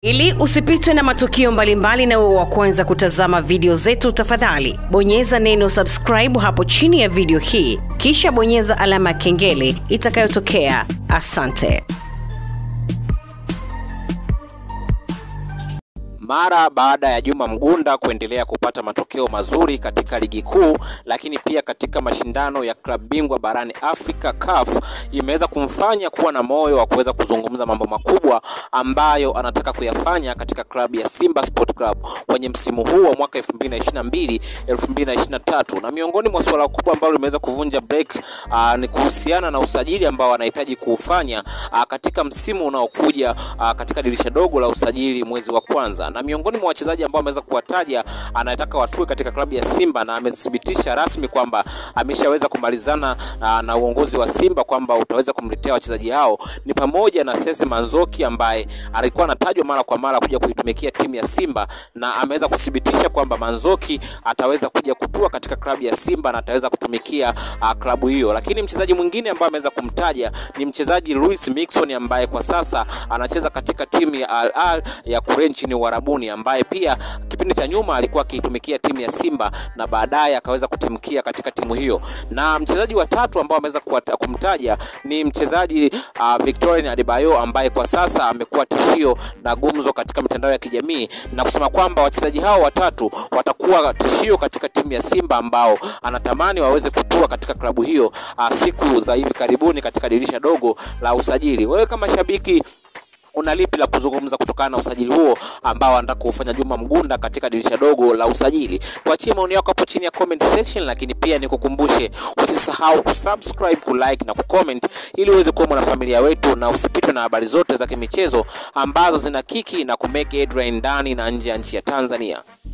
Ili usipitwe na matukio mbalimbali na uwe wa kwanza kutazama video zetu, tafadhali bonyeza neno subscribe hapo chini ya video hii, kisha bonyeza alama ya kengele itakayotokea. Asante. Mara baada ya Juma Mgunda kuendelea kupata matokeo mazuri katika ligi kuu, lakini pia katika mashindano ya klabu bingwa barani Afrika CAF, imeweza kumfanya kuwa na moyo wa kuweza kuzungumza mambo makubwa ambayo anataka kuyafanya katika klabu ya Simba Sport Club kwenye msimu huu wa mwaka 2022 2023, na miongoni mwa suala kubwa ambalo limeweza kuvunja break aa, ni kuhusiana na usajili ambao anahitaji kuufanya aa, katika msimu unaokuja aa, katika dirisha dogo la usajili mwezi wa kwanza na miongoni mwa wachezaji ambao ameweza kuwataja anataka watue katika klabu ya Simba na amethibitisha rasmi kwamba ameshaweza kumalizana na, na uongozi wa Simba kwamba utaweza kumletea wachezaji hao ni pamoja na Sese Manzoki ambaye alikuwa anatajwa mara kwa mara kuja kuitumikia timu ya Simba na ameweza kuthibitisha kwamba Manzoki ataweza kuja kutua katika klabu ya Simba na ataweza kutumikia uh, klabu hiyo. Lakini mchezaji mwingine ambaye ameweza kumtaja ni mchezaji Luis Mixon ambaye kwa sasa anacheza katika timu ya Al Ahly ya kule nchini Uarabuni ambaye pia kipindi cha nyuma alikuwa akiitumikia timu ya Simba na baadaye akaweza kutimkia katika timu hiyo. Na mchezaji wa tatu ambao ameweza kumtaja ni mchezaji uh, Victorine Adebayo ambaye kwa sasa amekuwa tishio na gumzo katika mitandao ya kijamii na kusema kwamba wachezaji hao watatu watakuwa tishio katika timu ya Simba ambao anatamani waweze kutua katika klabu hiyo uh, siku za hivi karibuni katika dirisha dogo la usajili. Wewe kama shabiki una lipi la kuzungumza kutokana na usajili huo ambao anataka kufanya Juma Mgunda katika dirisha dogo la usajili? Tuachie maoni yako hapo chini ya comment section, lakini pia nikukumbushe usisahau kusubscribe, kulike na kucomment ili uweze kuwa mwanafamilia wetu na usipitwe na habari zote za kimichezo ambazo zina kiki na kumake headline ndani na nje ya nchi ya Tanzania.